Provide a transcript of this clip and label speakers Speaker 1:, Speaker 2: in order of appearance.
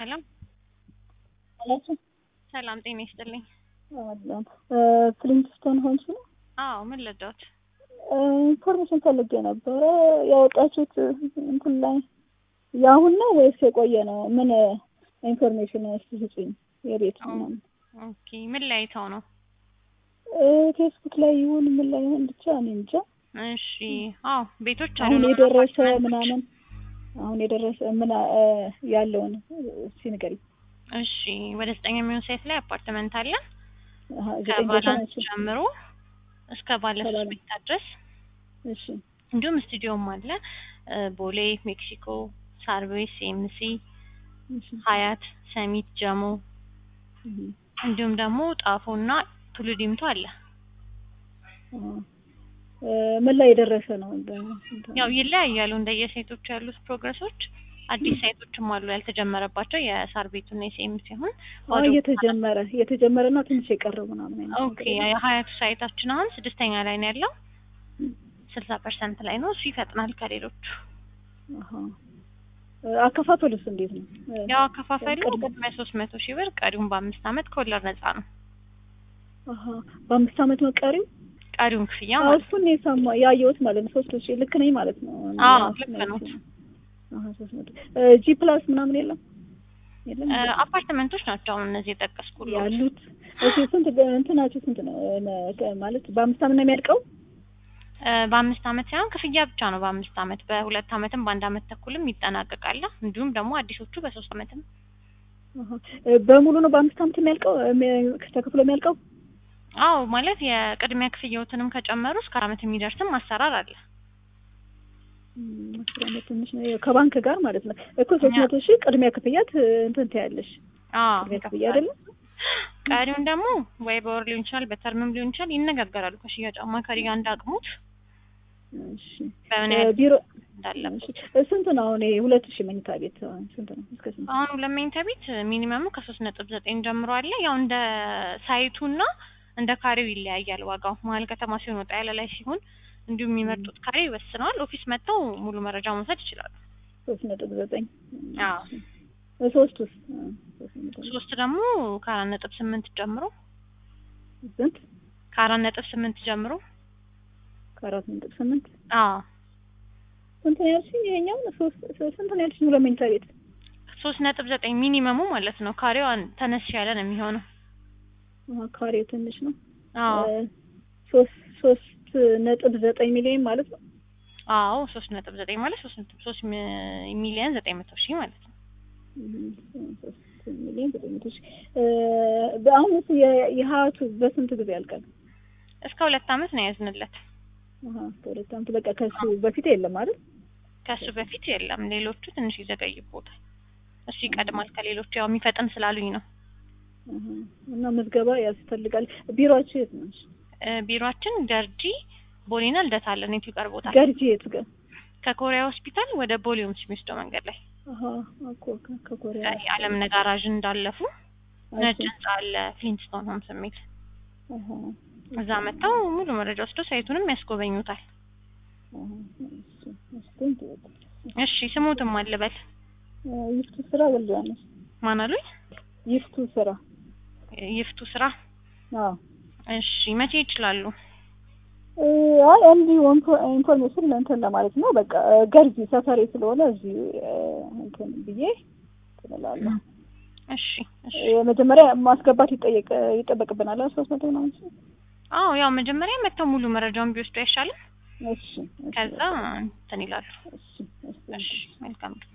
Speaker 1: ሰላም
Speaker 2: አላችሁ
Speaker 1: ሰላም፣ ጤና ይስጥልኝ።
Speaker 2: አለን ፍሊንትስቶን ሆንሽ ነው?
Speaker 1: አዎ፣ ምን ልርዳዎት?
Speaker 2: ኢንፎርሜሽን ፈልጌ ነበረ። ያወጣችሁት እንትን ላይ የአሁን ነው ወይስ የቆየ ነው? ምን ኢንፎርሜሽን እስቲ ስጪኝ። የቤት ምናምን
Speaker 1: ኦኬ፣ ምን ላይ አይተው ነው?
Speaker 2: ፌስቡክ ላይ ይሁን ምን ላይ ይሁን ብቻ እኔ እንጃ።
Speaker 1: እሺ፣ አዎ፣ ቤቶች አሉ
Speaker 2: አሁን የደረሰ
Speaker 1: አፓርትመንቶች።
Speaker 2: ምናምን አሁን የደረሰ ምን ያለውን እስቲ ንገሪኝ።
Speaker 1: እሺ፣ ወደ ዘጠኝ የሚሆን ሳይት ላይ አፓርትመንት አለ
Speaker 2: አሀ፣ ዘጠኝ ቦታ
Speaker 1: ከባለ
Speaker 2: ናቸው።
Speaker 1: ጀምሮ እስከ ባለ ሶስት
Speaker 2: ከባለ-
Speaker 1: ቤታ ድረስ
Speaker 2: እሺ
Speaker 1: እንዲሁም ስቱዲዮም አለ እ፣ ቦሌ፣ ሜክሲኮ፣ ሳርቤስ፣ ኤምሲ፣
Speaker 2: እሺ
Speaker 1: ሀያት፣ ሰሚት፣ ጀሞ
Speaker 2: እህ፣
Speaker 1: እንዲሁም ደግሞ ጣፎ እና ቱሉ ዲምቱ አለ።
Speaker 2: አሀ። እ፣ ምን ላይ የደረሰ ነው? እንደ- እንደ-
Speaker 1: ያው ይለያያሉ እንደየሳይቶቹ ያሉት ፕሮግረሶች። አዲስ ሳይቶችም አሉ ያልተጀመረባቸው የሳር ቤቱና የሴም ሲሆን
Speaker 2: አዎ እየተጀመረ እየተጀመረና ትንሽ የቀረው ምናምን አይነት
Speaker 1: ኦኬ
Speaker 2: ነገር ነው።
Speaker 1: የሀያቱ ሳይታችን አሁን ስድስተኛ ላይ ነው ያለው ስልሳ ፐርሰንት ላይ ነው። እሱ ይፈጥናል ከሌሎቹ።
Speaker 2: አሀ። እ፣ አከፋፈሉስ እንዴት ነው? እ፣
Speaker 1: ያው አከፋፈሉ
Speaker 2: ቅድመ-
Speaker 1: ቅድሚያ ሶስት መቶ ሺህ ብር ቀሪውን በአምስት አመት ከወለድ ነጻ ነው።
Speaker 2: አሀ። በአምስት አመት ነው ቀሪው?
Speaker 1: ቀሪውን ክፍያ
Speaker 2: አዎ
Speaker 1: ማለት ነው።
Speaker 2: እሱን የሰማ ያየሁት ማለት ነው። ሶስት ሺህ ልክ ነኝ ማለት ነው?
Speaker 1: አዎ
Speaker 2: ያ-
Speaker 1: ልክ ነው።
Speaker 2: አሀ፣ ሶስት መቶ እ፣ ጂ ፕላስ ምናምን የለም የለም
Speaker 1: እ፣ አፓርትመንቶች ናቸው አሁን እነዚህ የጠቀስኩት።
Speaker 2: ያሉት እሺ ስንት እንትናችሁ ስንት ነው እ፣ ማለት በአምስት አመት ነው የሚያልቀው?
Speaker 1: እ፣ በአምስት አመት ሳይሆን ክፍያ ብቻ ነው በአምስት አመት በሁለት አመትም በአንድ አመት ተኩልም ይጠናቀቃል። እንዲሁም ደግሞ አዲሶቹ በሶስት አመትም
Speaker 2: አሀ። እ፣ በሙሉ ነው በአምስት አመት የሚያልቀው እ፣ ተከፍሎ የሚያልቀው?
Speaker 1: አዎ ማለት የቅድሚያ ክፍያዎትንም ከጨመሩ እስከ አራት አመት የሚደርስም አሰራር አለ።
Speaker 2: እም፣ አስር አመት ትንሽ ነው ከባንክ ጋር ማለት ነው እኮ ሶስት መቶ ሺህ ቅድሚያ ክፍያት እ፣ እንትን ትያለሽ
Speaker 1: አዎ
Speaker 2: ቅድሚያ ክፍያ አይደለም?
Speaker 1: ቀሪውን ደግሞ ወይ በወር ሊሆን ይችላል፣ በተርምም ሊሆን ይችላል። ይነጋገራሉ ከሽያጭ አማካሪ ጋር እንዳቅሙት
Speaker 2: እሺ
Speaker 1: በምን
Speaker 2: እ፣
Speaker 1: ያህል
Speaker 2: ቢሮ
Speaker 1: እንዳለበት።
Speaker 2: እሺ፣ እ፣ ስንት ነው አሁን ይሄ ሁለት ሺህ መኝታ ቤት አሁን ስንት ነው? እስከ ስንት?
Speaker 1: አሁን ሁለት መኝታ ቤት ሚኒመሙ ከሶስት ነጥብ ዘጠኝ ጀምሮ አለ። ያው እንደ ሳይቱና እንደ ካሬው ይለያያል ዋጋው። መሀል ከተማ ሲሆን ወጣ ያለ ላይ ሲሆን እንዲሁም የሚመርጡት ካሬ ይወስነዋል። ኦፊስ መጥተው ሙሉ መረጃ መውሰድ ይችላሉ።
Speaker 2: ሶስት ነጥብ ዘጠኝ
Speaker 1: አዎ
Speaker 2: እ፣ ሶስት ውስጥ እ፣ ሶስት ነጥብ
Speaker 1: ሶስት ደግሞ ከአራት ነጥብ ስምንት ጀምሮ
Speaker 2: ስንት?
Speaker 1: ከአራት ነጥብ ስምንት ጀምሮ
Speaker 2: ከአራት ነጥብ ስምንት
Speaker 1: አዎ
Speaker 2: ስንት ነው ያልሽኝ? ይሄኛው ሶስት ስንት ነው ያልሽኝ? ሁለት መኝታ ቤት
Speaker 1: ሶስት ነጥብ ዘጠኝ ሚኒመሙ ማለት ነው። ካሬው አን- ተነስ ያለ ነው የሚሆነው።
Speaker 2: አሀ፣ ካሬው ትንሽ ነው።
Speaker 1: አዎ
Speaker 2: እ፣ ሶስት ሶስት ነጥብ ዘጠኝ ሚሊዮን ማለት ነው።
Speaker 1: አዎ ሶስት ነጥብ ዘጠኝ ማለት ሶስት ነጥብ ሶስት ሚ- ሚሊዮን ዘጠኝ መቶ ሺህ ማለት ነው።
Speaker 2: እም፣ ሶስት ሚሊዮን ዘጠኝ መቶ ሺህ እ፣ በአሁን እሱ የ- የሀያቱ በስንት ጊዜ ያልቃል?
Speaker 1: እስከ ሁለት አመት ነው ያዝንለት።
Speaker 2: አሀ፣ ከሁለት ዓመት በቃ ከሱ በፊት የለም አይደል?
Speaker 1: ከሱ በፊት የለም። ሌሎቹ ትንሽ ይዘገይቦታል። እሱ ይቀድማል ከሌሎቹ ያው የሚፈጥን ስላሉኝ ነው።
Speaker 2: አሀ፣ እና ምዝገባ ያስፈልጋል። ቢሮአችሁ የት ነው?
Speaker 1: እ፣ ቢሮአችን ገርጂ ቦሌና ልደታ አለን። የቱ ይቀርቦታል?
Speaker 2: ገርጂ የት ጋር?
Speaker 1: ከኮሪያ ሆስፒታል ወደ ቦሌ ሆምስ የሚወስደው መንገድ ላይ
Speaker 2: አሀ፣ እኮ ከ- ከኮሪያ
Speaker 1: የዓለም ነጋራዥ እንዳለፉ ነጭ
Speaker 2: እሺ፣
Speaker 1: ህንጻ አለ ፍሊንትስቶን ሆምስ የሚል
Speaker 2: አሀ፣
Speaker 1: እዛ መጥተው ሙሉ መረጃ ወስደው ሳይቱንም ያስጎበኙታል።
Speaker 2: አሀ፣ እሺ፣ እሺ፣ ቴንክ ዩ በጣም።
Speaker 1: እሺ ስሙትም አልበል
Speaker 2: እ፣ ይፍቱ ስራ ወልዳነሽ
Speaker 1: ማን አሉኝ?
Speaker 2: ይፍቱ ስራ
Speaker 1: ይፍቱ ስራ።
Speaker 2: አዎ
Speaker 1: እሺ መቼ ይችላሉ?
Speaker 2: እ፣ አይ እንዲሁ ኢንፎ- ኢንፎርሜሽን እንትን ለማለት ነው። በቃ እ፣ ገርጂ ሰፈሬ ስለሆነ እዚህ እ፣ እንትን ብዬ ትላለሁ።
Speaker 1: እሺ እሺ።
Speaker 2: መጀመሪያ ማስገባት ይጠየቅ ይጠበቅብናል። ሶስት መቶ ምናምን ሺህ።
Speaker 1: አዎ ያው መጀመሪያ መጥተው ሙሉ መረጃውን ቢወስዱ አይሻልም?
Speaker 2: እሺ እሺ፣
Speaker 1: ከዛ እንትን ይላሉ።
Speaker 2: እሺ እሺ
Speaker 1: እሺ መልካም